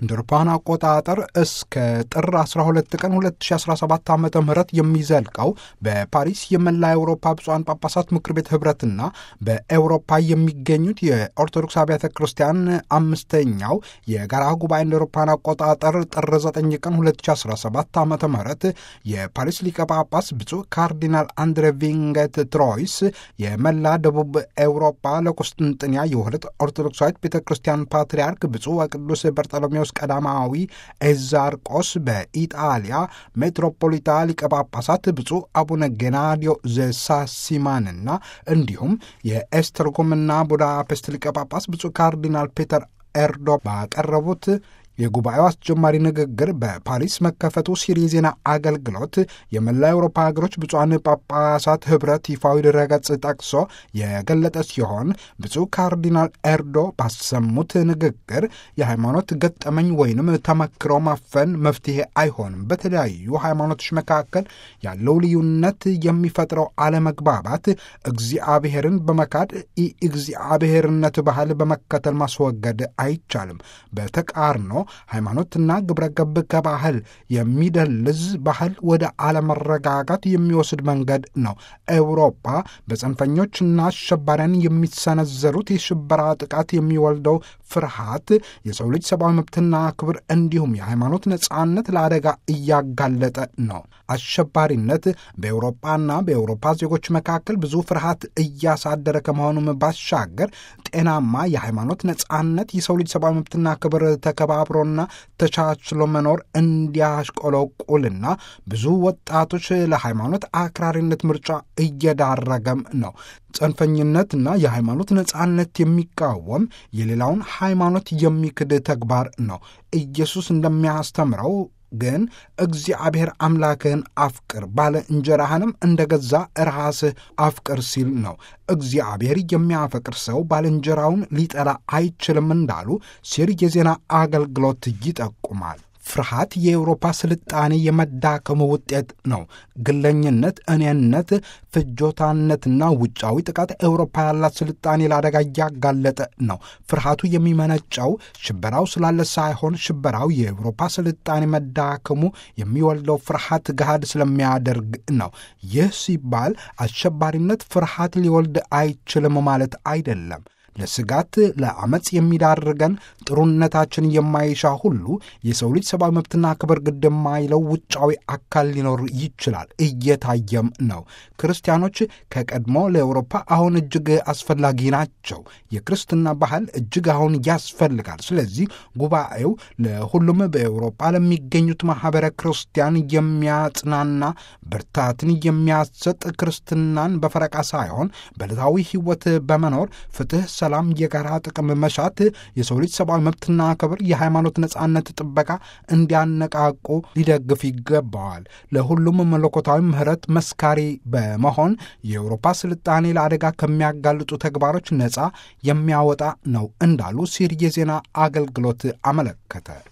እንደ አውሮፓውያን አቆጣጠር እስከ ጥር 12 ቀን 2017 ዓ ም የሚዘልቀው በፓሪስ የመላ አውሮፓ ብፁዓን ጳጳሳት ምክር ቤት ህብረትና በኤውሮፓ የሚገኙት የኦርቶዶክስ አብያተ ክርስቲያን አምስተኛው የጋራ ጉባኤ እንደ አውሮፓውያን አቆጣጠር ጥር 9 ቀን 2017 ዓ ም የፓሪስ ሊቀ ጳጳስ ብፁዕ ካርዲናል አንድሬ ቪንገት ትሮይስ የመላ ደቡብ ኤውሮፓ ለቁስጥንጥንያ የውህደት ኦርቶዶክሳዊት ቤተ ክርስቲያን ፓትርያርክ ብፁዕ ወቅዱስ በርጠሎሜዎስ ቀዳማዊ ኤዛርቆስ በኢጣሊያ ሜትሮፖሊታ ሊቀ ጳጳሳት ብፁዕ አቡነ ጌናዲዮ ዘሳሲማንና እንዲሁም የኤስተርጎምና ቡዳፔስት ሊቀ ጳጳስ ብፁዕ ካርዲናል ፔተር ኤርዶ ባቀረቡት የጉባኤው አስጀማሪ ንግግር በፓሪስ መከፈቱ ሲሪ የዜና አገልግሎት የመላ አውሮፓ ሀገሮች ብፁዓን ጳጳሳት ህብረት ይፋዊ ድረገጽ ጠቅሶ የገለጠ ሲሆን ብፁዕ ካርዲናል ኤርዶ ባሰሙት ንግግር የሃይማኖት ገጠመኝ ወይንም ተመክሮ ማፈን መፍትሄ አይሆንም። በተለያዩ ሃይማኖቶች መካከል ያለው ልዩነት የሚፈጥረው አለመግባባት እግዚአብሔርን በመካድ የእግዚአብሔርነት ባህል በመከተል ማስወገድ አይቻልም። በተቃርኖ ሃይማኖትና ግብረ ገብ ከባህል የሚደልዝ ባህል ወደ አለመረጋጋት የሚወስድ መንገድ ነው። ኤውሮፓ በጽንፈኞችና አሸባሪያን የሚሰነዘሩት የሽበራ ጥቃት የሚወልደው ፍርሃት የሰው ልጅ ሰብአዊ መብትና ክብር እንዲሁም የሃይማኖት ነጻነት ለአደጋ እያጋለጠ ነው። አሸባሪነት በኤውሮፓና በኤውሮፓ ዜጎች መካከል ብዙ ፍርሃት እያሳደረ ከመሆኑም ባሻገር ጤናማ የሃይማኖት ነጻነት የሰው ልጅ ሰብአዊ መብትና ክብር ተከባብሮና ተቻችሎ መኖር እንዲያሽቆለቁልና ብዙ ወጣቶች ለሃይማኖት አክራሪነት ምርጫ እየዳረገም ነው። ጽንፈኝነትና የሃይማኖት ነጻነት የሚቃወም የሌላውን ሃይማኖት የሚክድ ተግባር ነው። ኢየሱስ እንደሚያስተምረው ግን እግዚአብሔር አምላክህን አፍቅር ባለ እንጀራህንም እንደ ገዛ ራስህ አፍቅር ሲል ነው። እግዚአብሔር የሚያፈቅር ሰው ባልንጀራውን ሊጠላ አይችልም እንዳሉ ሲር የዜና አገልግሎት ይጠቁማል። ፍርሃት የአውሮፓ ስልጣኔ የመዳከሙ ውጤት ነው። ግለኝነት፣ እኔነት፣ ፍጆታነትና ውጫዊ ጥቃት አውሮፓ ያላት ስልጣኔ ለአደጋ እያጋለጠ ነው። ፍርሃቱ የሚመነጨው ሽበራው ስላለ ሳይሆን ሽበራው የአውሮፓ ስልጣኔ መዳከሙ የሚወልደው ፍርሃት ገሃድ ስለሚያደርግ ነው። ይህ ሲባል አሸባሪነት ፍርሃት ሊወልድ አይችልም ማለት አይደለም። ለስጋት ለአመፅ የሚዳርገን ጥሩነታችን የማይሻ ሁሉ የሰው ልጅ ሰብአዊ መብትና ክብር ግድ የማይለው ውጫዊ አካል ሊኖር ይችላል፣ እየታየም ነው። ክርስቲያኖች ከቀድሞ ለአውሮፓ አሁን እጅግ አስፈላጊ ናቸው። የክርስትና ባህል እጅግ አሁን ያስፈልጋል። ስለዚህ ጉባኤው ለሁሉም በአውሮፓ ለሚገኙት ማኅበረ ክርስቲያን የሚያጽናና ብርታትን የሚያሰጥ ክርስትናን በፈረቃ ሳይሆን በዕለታዊ ሕይወት በመኖር ፍትሕ ሰላም፣ የጋራ ጥቅም መሻት፣ የሰው ልጅ ሰብአዊ መብትና ክብር፣ የሃይማኖት ነጻነት ጥበቃ እንዲያነቃቁ ሊደግፍ ይገባዋል። ለሁሉም መለኮታዊ ምሕረት መስካሪ በመሆን የአውሮፓ ስልጣኔ ለአደጋ ከሚያጋልጡ ተግባሮች ነጻ የሚያወጣ ነው እንዳሉ ሲር የዜና አገልግሎት አመለከተ።